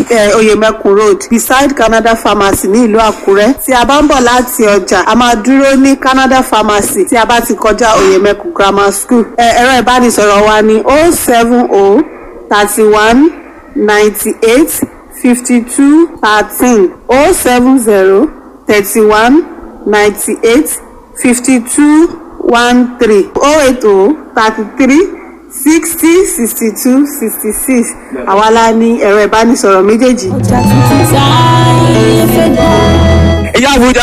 eh, oyemekun road beside canada pharmacy ní ìlú àkúrẹ́ tí a bá ń bọ̀ láti ọjà a máa dúró ní canada pharmacy tí a bá ti kọjá oyemekun grammar school Eh, ẹ̀rọ ìbánisọ̀rọ̀ wa ní o seven o thirty one ninety eight fifty two thirteen o seven zero thirty one ninety eight fifty two one three o eight o thirty three sixty sixty two sixty six àwa la ní ẹ̀rọ ìbánisọ̀rọ̀ méjèèjì. ìyá àbújá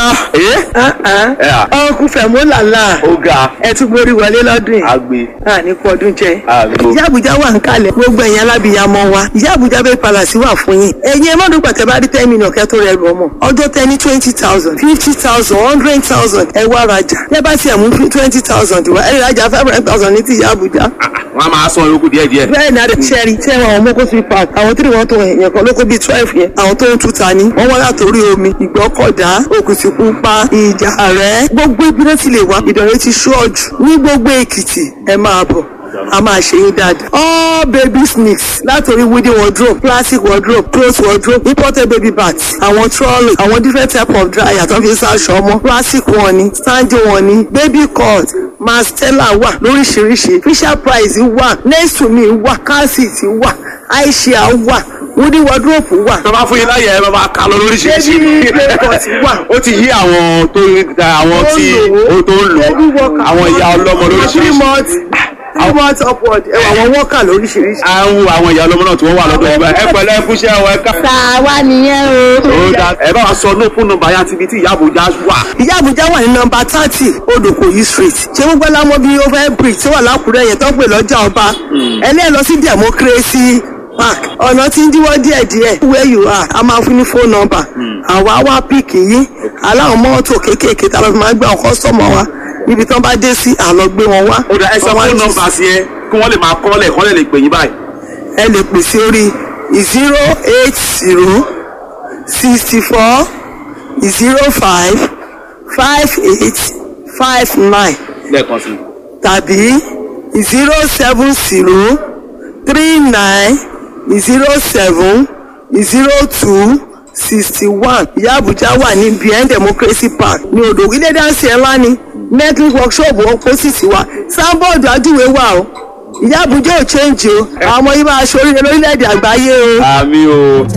ọkùn fẹ̀mú làlá ó ga ẹ tún borí wọlé lọ́dún yìí agbe a ní kú ọdún jẹ. Àmín. ìyá àbújá wà ń kalẹ̀ gbogbo ẹ̀yìn alábìyamọ wa ìyá àbújá bẹ́ẹ̀ palàsí wà fún yín. ẹ̀yin ẹ má dùn pàtẹ́ bá rí ten million kẹ́ tó rẹ̀ rù ọmọ. ọjọ́ tẹ ní twenty thousand fifty thousand hundred thousand ẹ wá rajà. ẹ bá tiẹ̀ mú twenty thousand wá ẹ rajà five hundred thousand ní ti ìyá àbújá. wọn a máa san yòókù díẹ̀ díẹ̀. bẹ́ẹ̀ ni adé sẹ́ẹ̀rì tí ẹ̀wọ̀n àwọn mọ́kó sí park àwọn tí wọ́n tó yẹn kan lóko bíi twelve yẹn àwọn tó ń tuta ni wọ́n wá látòrí omi ìgbọ́kọ̀dá òkùtìpupa ìjà rẹ̀ gbogbo ibi náà ti lè wá ìdọ̀rẹ́ ti ṣọ́ọ̀jù ní gbogbo èkìtì ẹ máa bọ̀ a máa ṣe yín dáadáa. all baby sneaks látòrí wooden wardrobe plastic wardrobe cloth wardrobe imported baby bags àwọn trolley àwọn different type of dryer tó fi ń ṣaṣọ ọmọ plastic wọn ni standing wọn ni baby cut mastella wà lóríṣiríṣi fisher price wà next to me wà calcit wà aisha wà wooden wardrobe wà tó bá fún yín láyè ẹ bá máa kà lọ lóríṣiríṣi. Baby playcut wà. ó ti yí àwọn tó àwọn tí ó tó ń lò Baby worker. àwọn ìyá ọlọ́mọ three lóríṣiríṣi. months three months upward ẹwà àwọn worker lóríṣiríṣi. à ń wo àwọn ìyá ọlọ́mọ náà tí wọ́n wà lọ́dọ̀ ìgbà ẹ pẹ̀lẹ́ ẹkúṣẹ́ ọ ẹ ká. tàwa nìyẹn o. ó dá ẹ bá wa sọ ní fún nọ́mbà yá ti ibi tí ìyá àbújá wà. ìyá àbújá wà ní nọmba thirty odòkòyí street ṣé gbogbo ẹlámọ bíi over bridge tí wà lákùrẹ́ yẹn tó ń pè lọ́jà ọba ẹni ẹ lọ sí democracy park ọ̀nà tí ń díwọ́ díẹ̀díẹ̀ where you are a máa fún ní phone number àwa wá píìkì yín aláwọn mọ́tò kéékèèké tá a lọ fi máa gbé àwọn kọ́sọ́mọ̀ wa níbi tí wọ́n bá dé sí àlọ́ gbé wọn wá. ó dá ẹ sọ Wọ́n wá fún jí nọ́mbà sí ẹ kí wọ́n lè máa kọ́lẹ̀ kọ́lẹ̀ lè pè yín báyìí. ẹ lè pè sí orí zero eight zero sixty four zero five five eight five nine lẹ́ẹ̀kan sí i. tàbí zero seven zero three nine zero seven zero two sixty one ìyá àbújá wà ní bien democracy park ní odò ilé dáńsì ẹ̀ ńlá ni network workshop opposite wa sábọ̀dù adúwé wà o ìyá àbújá ò change o àwọn ọmọ yìí máa ṣoríire lórílẹ̀‐èdè àgbáyé o. àmì o.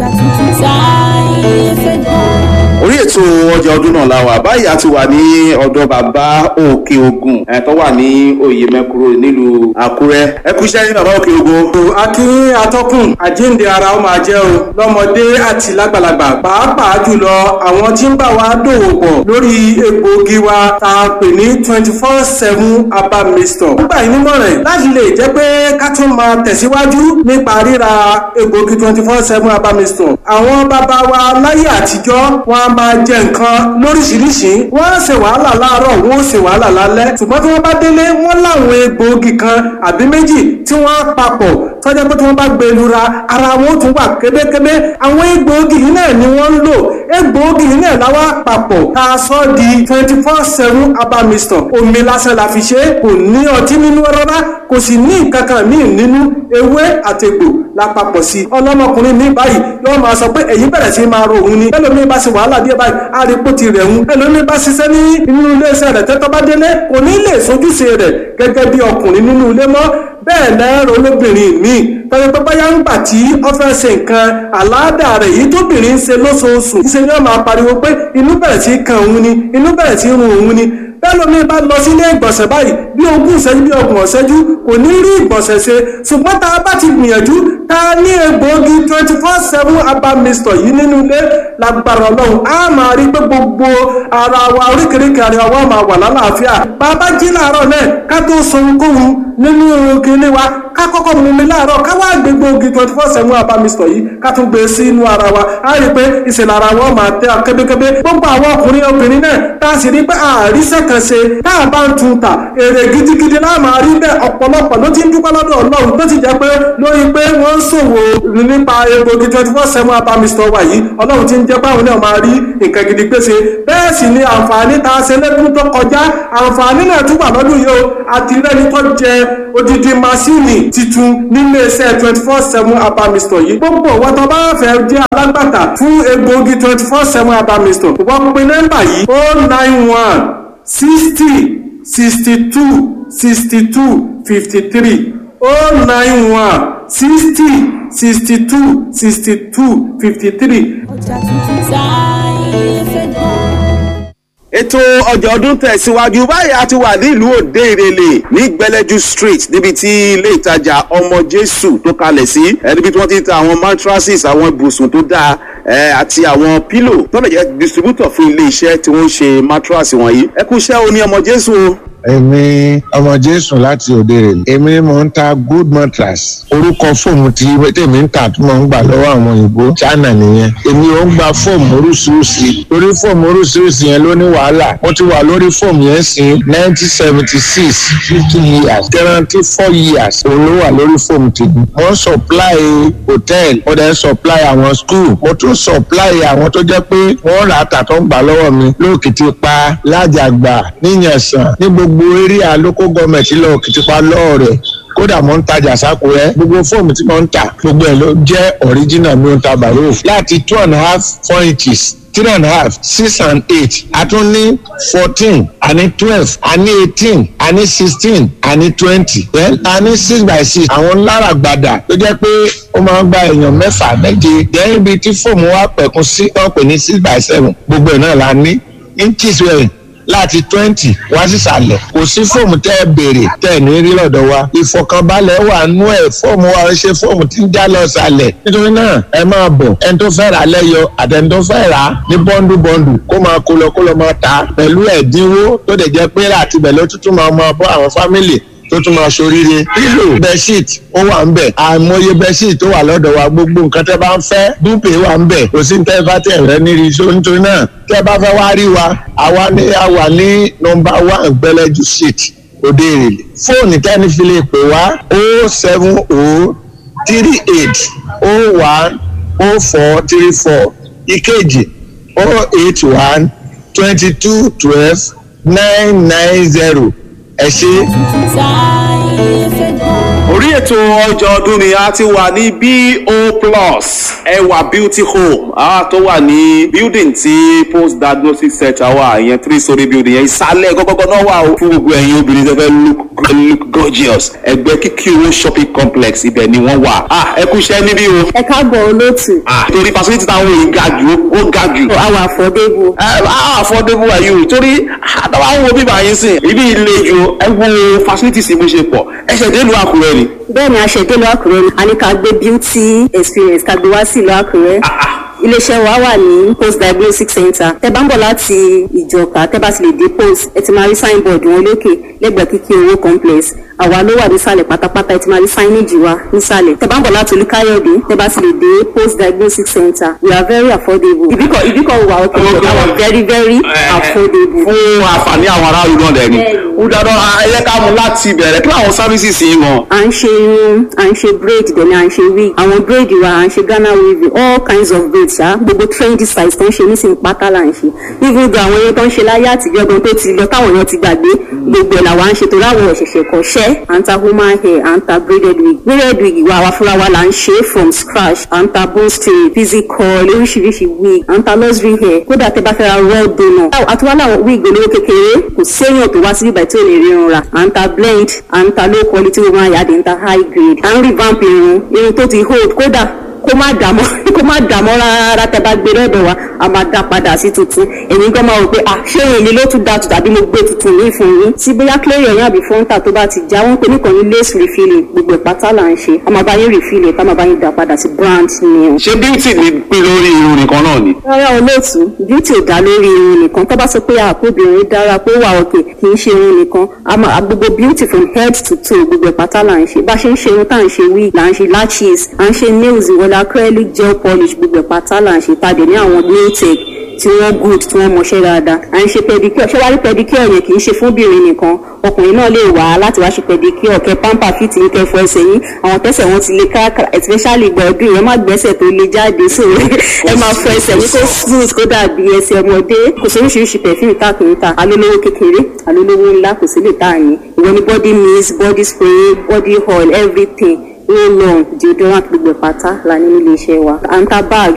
orí ètò ọjà ọdún náà la wà báyìí a ti wà ní ọ̀dọ̀ bàbá òkè ogun ẹ̀ tó wà ní oyè mẹ́kúrò nílùú àkúrẹ́ ẹ kú iṣẹ́ ní bàbá òkè ogun. akí atọ́kùn àjíǹde ara ó máa jẹ́ o lọ́mọdé àti lágbàlagbà pàápàá jùlọ àwọn tí ń bá wa dòwò pọ̀ lórí egbòogi wa tá a pè ní twenty four seven herbal mixture. nígbà yìí nímọ̀ràn láti lè jẹ́ pé ká tún máa tẹ̀síwájú nípa ríra egbòogi twenty four seven herbal mixture. àwọn bàbá wa láyé àtijọ́ wọn a máa jẹ nǹkan lóríṣiríṣi wọ́n á ṣe wàhálà láàárọ̀ wọ́n ó ṣe wàhálà lálẹ́ ṣùgbọ́n tí wọ́n bá délé wọ́n láwọn egbòogi kan àbí méjì tí wọ́n á papọ̀ tọ́jà pé tí wọ́n bá gbé e lura ara wọn ó tún wà kébékébé àwọn egbòogi yìí náà ni wọ́n ń lò egbòogi yìí náà láwa papọ̀ tá a sọ di twenty four seven herbal mixture omi lásán la fi ṣe é kò ní ọtí nínú rárá kò sì ní nǹkan kan míì nínú ewé àtegbò lápapọ̀ sí i ọlọ́mọkùnrin mi báyìí yóò máa sọ pé èyí bẹ̀rẹ̀ sí máa ro òun ni ẹlòmíì bá ṣe wàhálà díẹ̀ báyìí àrípò ti rẹ̀ ń ẹlòmíì bá ṣiṣẹ́ ní inú iléeṣẹ́ rẹ̀ tẹ́tọ́ bá délé kò ní lè sojúṣe rẹ̀ gẹ́gẹ́ bí ọkùnrin nínú ilé mọ́ bẹ́ẹ̀ lẹ́rọ olóbìnrin míì tọ́jú pé báyà ń gbà tí ó fẹ́ ṣe nǹkan àláàdà rẹ̀ yìí tóbìnrin ń ṣe lóṣooṣù ṣe ni wọ́n máa pariwo pé inú bẹ̀rẹ̀ sí kan òun ni inú bẹ̀rẹ̀ sí run òun ni bẹ́ẹ̀ lómi bá lọ sílé ìgbọ̀nsẹ̀ báyìí bí ogún ìṣẹ́jú bí ọgbọ̀n ìṣẹ́jú kò ní rí ìgbọ̀nsẹ̀ ṣe ṣùgbọ́n tá a bá ti gbìyànjú tá a ní egbòogi twenty four seven herbal mixture yìí nínú ilé lágbára ọlọ́run á máa rí pé gbogbo ara wa oríkèéríkèé ara wa máa wà lálàáfíà bàbá jí láàárọ̀ náà ká tó sọ ohunkóhun nínú kinní wa ká kọ́kọ́ mú mi láàárọ̀ ká wá gbé gbòógì twenty four seven herbal mixture yìí ká tún gbé sí inú ara wa á rí pé ìṣẹ̀lẹ̀ ara wa máa tẹ́ kébékébé gbogbo àwọn ọkùnrin obìnrin náà tá a sì rí pé àríṣẹ́ kan ṣe tá a bá ń tun ta èrè gidigidi náà máa rí bẹ́ẹ̀ ọ̀pọ̀lọpọ̀ ló ti ń dúpẹ́ lọ́dọ̀ ọlọ́run tó ti jẹ́ pé lórí pé wọ́n ń ṣòwò nípa egbògi twenty four seven herbal mixture wa yìí ọlọ́run ti ń jẹ́ báwọn náà máa rí nǹkan gidi pèsè bẹ́ẹ̀ sì ni àǹfààní tá a ṣe lẹ́dún tó kọjá àǹfààní náà tún wà lọ́dún yìí o àti rẹ́ni tó jẹ odidi masini titun nílé iṣẹ́ twenty four seven herbal mixture yìí gbogbo wọn tó bá fẹ́ jẹ́ alágbàtà alágbàtà fún egbòogi twenty four seven herbal mixture wọ́n pe nọ́mbà yìí o nine one sixty sixty two sixty two fifty three o nine one sixty sixty two sixty two fifty three. ọjà tuntun táyé fẹ́ dán. ètò ọjà ọdún tẹ̀síwájú báyìí a ti wà nílùú òde ìrẹ̀lẹ̀ ní gbẹlẹ́jú street níbi tí ilé ìtajà ọmọ jésù tó kalẹ̀ sí ẹ níbi tí wọ́n ti ń ta àwọn mattresses àwọn ibùsùn tó dáa ẹ àti àwọn pillow tó lè jẹ́ distributor fún ilé iṣẹ́ tí wọ́n ń ṣe mattress wọ̀nyí ẹ kú iṣẹ́ o ní ọmọ jésù o. èmi ọmọ jésù láti òde rè èmi ni mò ń ta good mattress orúkọ fóòmù tí tèmi ń tà tí mò ń gbà lọ́wọ́ àwọn òyìnbó china nìyẹn èmi ò ń gba fóòmù oríṣiríṣi torí fóòmù oríṣiríṣi yẹn ló ní wàhálà mo ti wà lórí fóòmù yẹn sí nineteen seventy six fifty years guarantee four years òun ló wà lórí fóòmù tèmi mo ń supply hotel mo dẹ̀ ń supply àwọn school mo tún supply àwọn tó jẹ́ pé wọ́n rà á tà tó ń gbà lọ́wọ́ mi lóòkìtì pa lájàgbà níyànsán ní gbogbo area local government lọ òkìtìpá lọ́ọ̀rẹ̀ kódà mo ń tajà sákúrẹ́ gbogbo fóòmù tí mo ń tà gbogbo ẹ̀ ló jẹ́ original mi ò ń ta bàrò láti two and a half four inches three and a half six and eight a tún ní fourteen a ní twelve a ní eighteen a ní sixteen a ní twenty then a ní six by six àwọn lára gbàdà tó jẹ́ pé ó máa ń gba èèyàn mẹ́fà méje then ibi tí fóòmù wa pẹ̀kun sí wọ́n pè ní six by seven gbogbo ẹ̀ náà la ní inches wẹ̀rẹ̀ láti twenty wá sísàlẹ̀ kò sí fóòmù tẹ́ ẹ béèrè tẹ́ ẹ ní rí lọ́dọ̀ wa ìfọkànbalẹ̀ wà nú ẹ̀ fóòmù wa ṣe fóòmù tí ń já lọ sàlẹ̀ nítorí náà ẹ máa bọ̀ ẹni tó fẹ́ rà lẹ́yọ àtẹni tó fẹ́ rà ní bọ́ndù bọ́ndù kó máa kó lọ kó lọ máa ta pẹ̀lú ẹ̀dínwó tó dẹ̀ jẹ́ pé rà tibẹ̀ ló tuntun máa máa bọ́ àwọn fámìlì tó tún máa ṣoríire pílò bẹṣíìtì ó wà ń bẹ àìmọye bẹṣíìtì tó wà lọ́dọ̀ wa gbogbo nǹkan tẹ́ bá ń fẹ́ dúpẹ́ wà ń bẹ kò sí ní tẹ́ bá tẹ̀ rẹ níri iṣó nítorí náà tẹ́ bá fẹ́ wá rí wa àwa ní a wà ní nọ́mbà one gbẹlẹ́jú street òde ìrèlè fóònù tẹ́ni fi lè pè wá o seven o three eight o one o four three four ìkejì o eight one twenty two twelve nine nine zero ẹ ṣe. táyé fẹ́ dán. orí ètò ọjọ́ ọdún ni a ti wà ní bo plus ẹwà beauty home a tó wà ní building tí post diagnostic center wà ìyẹn three story building yẹn ìsàlẹ̀ gọ́gọ́gọ́ náà wà o fún gbogbo ẹ̀yin obìnrin tó fẹ́ look look gorgeous ẹgbẹ́ kíkí owó shopping complex ibẹ̀ ni wọ́n wà ah ẹ kú iṣẹ́ níbí o ẹ káàbọ̀ olóòtú. ah torí facility táwọn èèyàn ga jù ó ga jù àwọn àfọ̀débù. ẹ á affordable are you torí àtàwọn àwọn òbí báyìí sìn ibi ilé ju ẹ wo facilities bó ṣe pọ̀ ẹ ṣẹ̀ dé ìlú àkúrẹ́ ni. bẹ́ẹ̀ ni aṣèdè ìlú àkúrẹ́ ni a ní ká gbé beauty experience ká gbé wá sí ìlú àkúrẹ́. iléeṣẹ́ wa wà ní post diagnostic center tẹ bá ń bọ̀ láti ìjọka tẹ bá ti lè dé post ẹ ti máa rí signboard wọn lókè lẹ́gbẹ̀ẹ́ kíkí owó complex àwa ló wà nísàlẹ̀ pátápátá ẹ ti máa rí signage wa nísàlẹ̀ tẹ bá ń bọ̀ láti olúkáyọ̀dé tẹ bá ti lè dé post diagnostic center we are very affordable ibikọ ibikọ wà òkè Okay. our very very affordable. fún àǹfààní àwọn aráàlú náà dẹ̀ ni. ó dáná ẹyẹ ká mú láti bẹ̀rẹ̀ kí làwọn services yìí mọ̀. à ń ṣe irun à ń ṣe braid dẹ̀ ni à ń ṣe wig àwọn braid wa à ń ṣe ghana weaving all kinds of braid ṣá gbogbo trendy size tó ń ṣe nísìnyí pátá là ń ṣe even though àwọn yẹn tó ń ṣe láyé àtijọ́ gan tó ti lọ táwọn èèyàn ti gbàgbé gbogbo ẹ̀ làwa ń ṣe torí àwọn òṣìṣẹ́ kọ́ṣẹ́ à ń ta human hair à ń ta braided wig braided wig wa àwa fúnra wa là ń ṣe from scratch à ń ta bone straight physical oríṣiríṣi wig à ń ta luxury hair kódà tẹ bá fẹ́ ra raw donor àtiwá làwọn wig olówó kékeré kò séèyàn tó wá síbí báyìí tí ò lè rí irun rà à ń ta blend à ń ta low quality woman yard à ń ta high grade à ń revamp irun irun tó ti hold kódà kó má dààmú kó má dààmú rárá tẹ bá gbé lọ́dọ̀ wa a máa dá padà sí tuntun ẹ̀yin gan máa wò pé ah ṣé òun ni ló tún da tù tàbí mo gbé tuntun ní fún yín tí bóyá clear ẹ̀yìn àbí fọ́ńtà tó bá ti já wọ́n pé nìkan ní lace refilling gbogbo ìpátá là ń ṣe a máa bá yín refilling ká máa bá yín dá padà sí brand new. ṣé beauty ni pín lórí irun nìkan náà ni. rárá olóòtú beauty ò dá lórí irun nìkan tó bá sọ pé àkóbìnrin dára pé ó wà òkè kì í ṣe irun nìkan a máa gbogbo beauty from head to toe gbogbo ìpátá là ń ṣe bá ṣe ń ṣe irun tá à ń ṣe wig là ń ṣe lashes à ń ṣe nails ìwọlé acrylic gel polish gbogbo ìpátá là ń ṣe tàbí ní àwọn nail tech tí wọ́n good tí wọ́n mọṣẹ́ dáadáa à ń ṣe pedicure ṣé wàá rí pedicure yẹn kì í ṣe fún obìnrin nìkan ọkùnrin náà lè wá láti wá ṣe pedicure kẹ pamper fit ní kẹ fọ ẹsẹ̀ yín àwọn tẹ́sẹ̀ wọn ti lè káàkiri especially ìgbà ọdún yẹn má gbẹ́sẹ̀ tó lè jáde so ẹ máa fọ ẹsẹ̀ yín kó smooth kó dàbí ẹsẹ̀ ọmọdé kò sí oríṣiríṣi perfume tá a kì í ta alólówó kékeré alólówó ńlá kò sí lè tá a yín ìwọ ni body mist body spray body oil everything roll on deodorant gbogbo pátá la ní nílé iṣẹ́ wa à ń ta bag à ń ta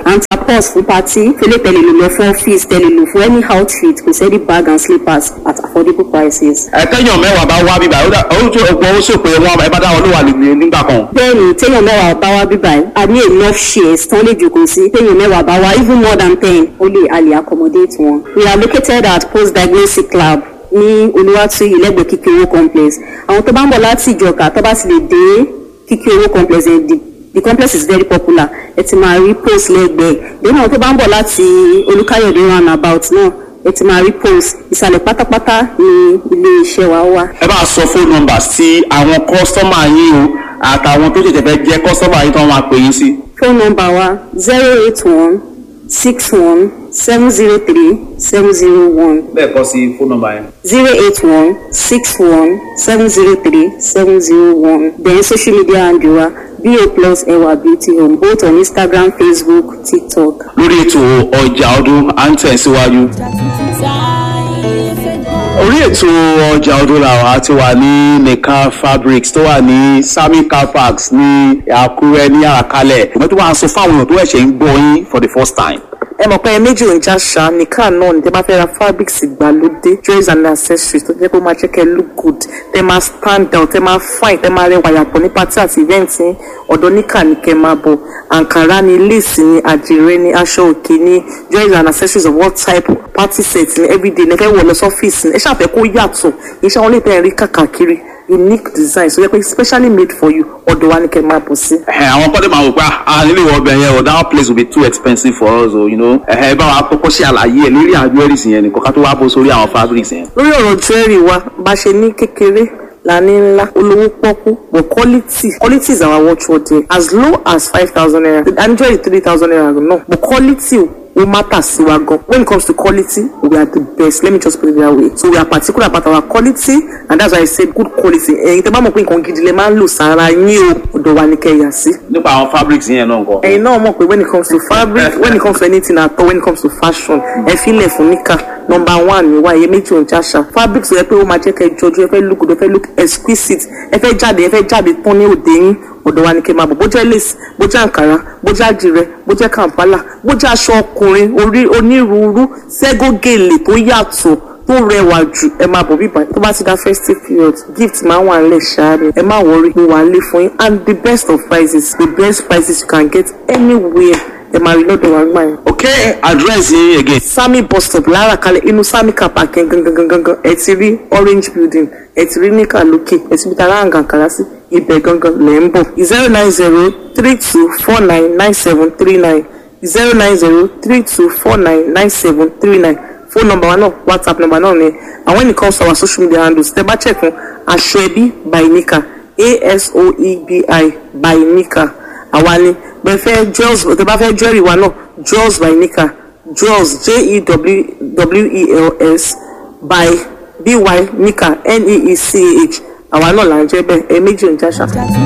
purse fún party fẹlẹ tẹlẹ lò lọ fún office tẹlẹ lò fún any outfit kò sẹ́ni bag and slippers at affordable prices. ẹ̀tẹ́yàn mẹ́wàá bá wá bíbá ó tó ọgbọ́n ó sọ pé wọn ẹ bá dáwọn ló wà nígbà kan. bẹ́ẹ̀ni téèyàn mẹ́wàá bá wá bíbá yìí a ní enough shares tán lè jòkó sí téèyàn mẹ́wàá bá wá even more than ten ó lè a lè accommodate wọn. we are located at post diagnostic lab ní olúwàtúyì lẹ́gbẹ̀ẹ́ kíkéré complex àwọn tó bá ń bọ̀ láti ìjọka tó bá ti lè dé kíkéré complex ẹ̀ the the complex is very popular ẹ ti máa rí post lẹ́gbẹ̀ẹ́ lẹ́yìn àwọn tó bá ń bọ̀ láti olùkáyọ̀dé roundabout náà ẹ ti máa rí post ìsàlẹ̀ pátápátá ní ilé iṣẹ́ wa wà. ẹ bá sọ fóònù nọ́mbà sí àwọn kọ́sítọ́mà yín o àtàwọn tó ṣẹ̀ṣẹ̀ fẹ́ jẹ́ kọ́sítọ́mà yín tó máa pè yín sí. phone number wa zero eight one six one seven zero three seven zero one bẹ́ẹ̀ kọ́ sí fóònù nọ́mbà yẹn. zero eight one six one seven zero three seven zero one then social media handle wa bo plus ewa beauty home both on instagram facebook tiktok. lórí ètò ọjà ọdún à ń tẹ̀síwájú. orí ètò ọjà ọdún làwọn ti wà ní nìkan fabrics tó wà ní sami car parks ní àkúrẹ́ ní àràkálẹ̀ ìgbà tó wà ń sọ fáwọn èèyàn tó ẹ̀ṣẹ̀ ń gbọ́ yín for the first time. ẹ mọ̀ pé ẹ méjì ò ń já ṣá nìkan náà ní tẹ́ bá fẹ́ ra fabrics ìgbàlódé jewelries and accessories tó jẹ́ pé ó máa jẹ́ kẹ́ look good tẹ́ máa stand out tẹ́ máa fine tẹ́ máa rẹwà yàtọ̀ ní party àti event yín ọ̀dọ̀ níkà ní kẹ́ máa bọ̀ àǹkárá ni lace ni àdìrẹ ni aṣọ òkè ni jewelries and accessories of all type party set ni everyday ní ẹ fẹ́ wọ̀ lọ sọ́fíìsì ni ẹ ṣàfẹ́ kó yàtọ̀ iṣẹ́ wọn lè tẹ́ ẹ rí kàkàkiri unique design so yẹ pé specially made for you ọ̀dọ̀ wa ni kẹ́ máa bọ̀ sí. ẹ àwọn kọ́dé máa wò pé ah nílé ìwọ ọbẹ̀ yẹn o that place will be too expensive for us o you know ẹ bá wa kọ́kọ́ ṣe àlàyé ẹ lórí àwọn jewelries yẹn nìkan ká tó wá bó sórí àwọn fabrics yẹn. lórí ọ̀rọ̀ jewelry wa bá ṣe ní kékeré la ní ńlá olówó pọ́kú but quality quality is our watchword there as low as five thousand naira and jewelry three thousand naira no but quality ó matter sí wa gan when it comes to quality we are the best let me just put it that way so we are particular about our quality and that's why i say good quality ẹ̀yin tẹ́ bá mọ̀ pé nǹkan gidi lè máa ń lò sára yín o ọ̀dọ̀ wa ni kẹ́ yà sí. nípa àwọn fabrics yẹn náà nǹkan. ẹ̀yin náà mọ̀ pé when it comes to fabric when it comes to anything at all when it comes to fashion ẹ filẹ̀ fún níkà number one ni wa iye méjì òun jáṣà fabric tó yẹ pé ó máa jẹ́ kẹ́ ẹ jọjú ẹ fẹ́ look good ẹ fẹ́ look exquisite ẹ fẹ́ jáde ẹ fẹ́ jáde tán ní òde yín ọ̀dọ̀ wa ni kẹ́ máa bọ̀ bó jẹ́ lace bó jẹ́ àǹkárá bó jẹ́ àdìrẹ bó jẹ́ kàǹpálà bó jẹ́ aṣọ ọkùnrin orí onírúurú ségógèlè tó yàtọ̀ tó rẹwà jù ẹ máa bọ̀ bíbá tó bá ti dá festive period gift máa wà nílẹ̀ ṣááre ẹ má wọrí mo wà nílé fún yín and the best of prices the best prices you can get anywhere ẹ máa rí lọ́dọ̀ wa gbà yẹn. ok address yín again. sami bus stop lára kalẹ̀ inú sami car park yẹn gangan gangan gangan ẹ ti rí orange building ẹ ti rí níkà lókè ẹ ti bí tara àǹgàn kàrá sí ibẹ̀ gangan lẹ̀ ń bọ̀ zero nine zero three two four nine nine seven three nine zero nine zero three two four nine nine seven three nine phone number wa náà whatsapp number náà ni and when it comes to our social media handles tẹ bá check fún aṣọ ẹbí by nika asoebi by nika àwa ni bẹ́ẹ̀ fẹ́ jewels tẹ bá fẹ́ jewelry wa náà jewels by nika jewels j-e-w-e-l-s by by nika n-e-e-c-h àwa náà là ń jẹ́ bẹ́ẹ̀ ẹ méjì ń jáṣà.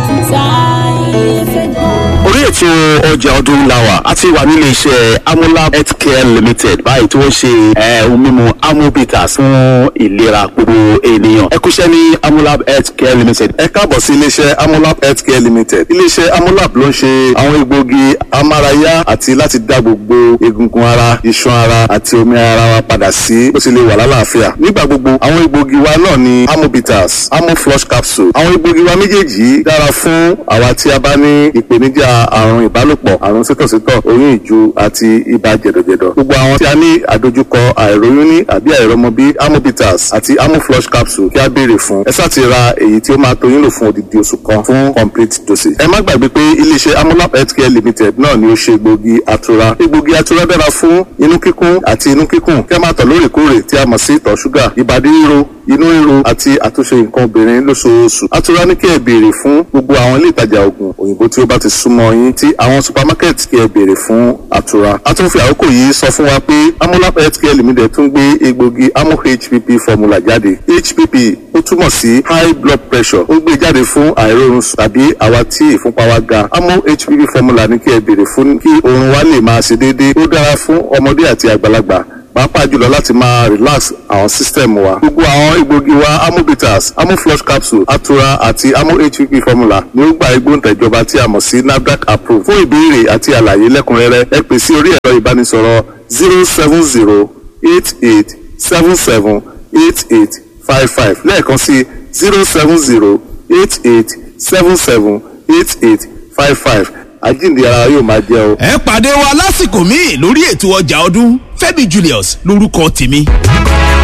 orí ètò ọjà ọdún làwà a ti wà nílé iṣẹ́ amolab healthcare limited báyìí tí wọ́n ṣe eh, ohun mímu amobitas fún ìlera gbogbo ènìyàn ẹ kúṣẹ́ ní amolab healthcare limited. ẹ káàbọ̀ sí iléeṣẹ́ amolab healthcare limited iléeṣẹ́ amolab ló ń ṣe àwọn egbòogi amárayá àti láti dá gbogbo egungun ara iṣan ara àti omi ara wa padà sí bó ti lè wà lálàáfíà nígbà gbogbo àwọn egbòogi wa náà ni amobitas amoflush capsule àwọn egbòogi wa méjèèjì yìí dára fún àwa tí a bá ní ìpèníjà àrùn ìbálòpọ̀ àrùn sítọ̀sítọ̀ oyún ìju àti ibà jẹ̀dọ̀jẹ̀dọ̀ gbogbo àwọn tí a ní àdojúkọ àìróyún ní àbí àìrọmọbí amobitas àti amoflush capsule kí a béèrè fún ẹ sáà ti ra èyí tí ó máa tó yín lò fún odidi oṣù kan fún complete dosage ẹ má gbàgbé pé iléeṣẹ́ amolab healthcare limited náà ni ó ṣe egbògi atura egbògi atura dára fún inú kíkún àti inú kíkùn kí a máa tọ̀ lóòrèkóòrè tí a mọ̀ sí ìtọ̀ ṣúgà ìbàdí ríro inú ríro àti àtúnṣe nǹkan obìnrin lóṣooṣù atura ní kí ẹ béèrè fún gbogbo àwọn ilé ìtajà oògùn òyìnbó tí ó bá ti súnmọ́ yín tí àwọn supermarket kí ẹ béèrè fún atura a tún fi àkókò yìí sọ fún wa pé amolab healthcare limited tún gbé egbògi amo hpp formula jáde hpp ó túmọ̀ sí high blood pressure ó gbé jáde fún àìrórun sùn tàbí àwa tí ìfúnpá wa ga amo hpp formula ní kí ẹ béèrè fún kí oorun wa lè máa ṣe déédéé ó dára fún ọmọdé àti àgbàlagbà pàápàá jùlọ láti máa relax àwọn system wa gbogbo àwọn egbògi wa amobitas amoflush capsule atura àti amo hpp formula ni ó gba igbóǹtẹ̀jọba tí a mọ̀ sí nafdac approve fún ìbéèrè àti àlàyé lẹ́kùnrẹ́rẹ́ ẹ pè sí orí ẹ̀rọ ìbánisọ̀rọ̀ zero seven zero eight eight seven seven eight eight five five lẹ́ẹ̀kan sí zero seven zero eight eight seven seven eight eight five five àjíǹde ara yóò máa jẹ́ o. ẹ pàdé wa lásìkò míì lórí ètò ọjà ọdún Fẹ́mi Julius lórúkọ tèmi.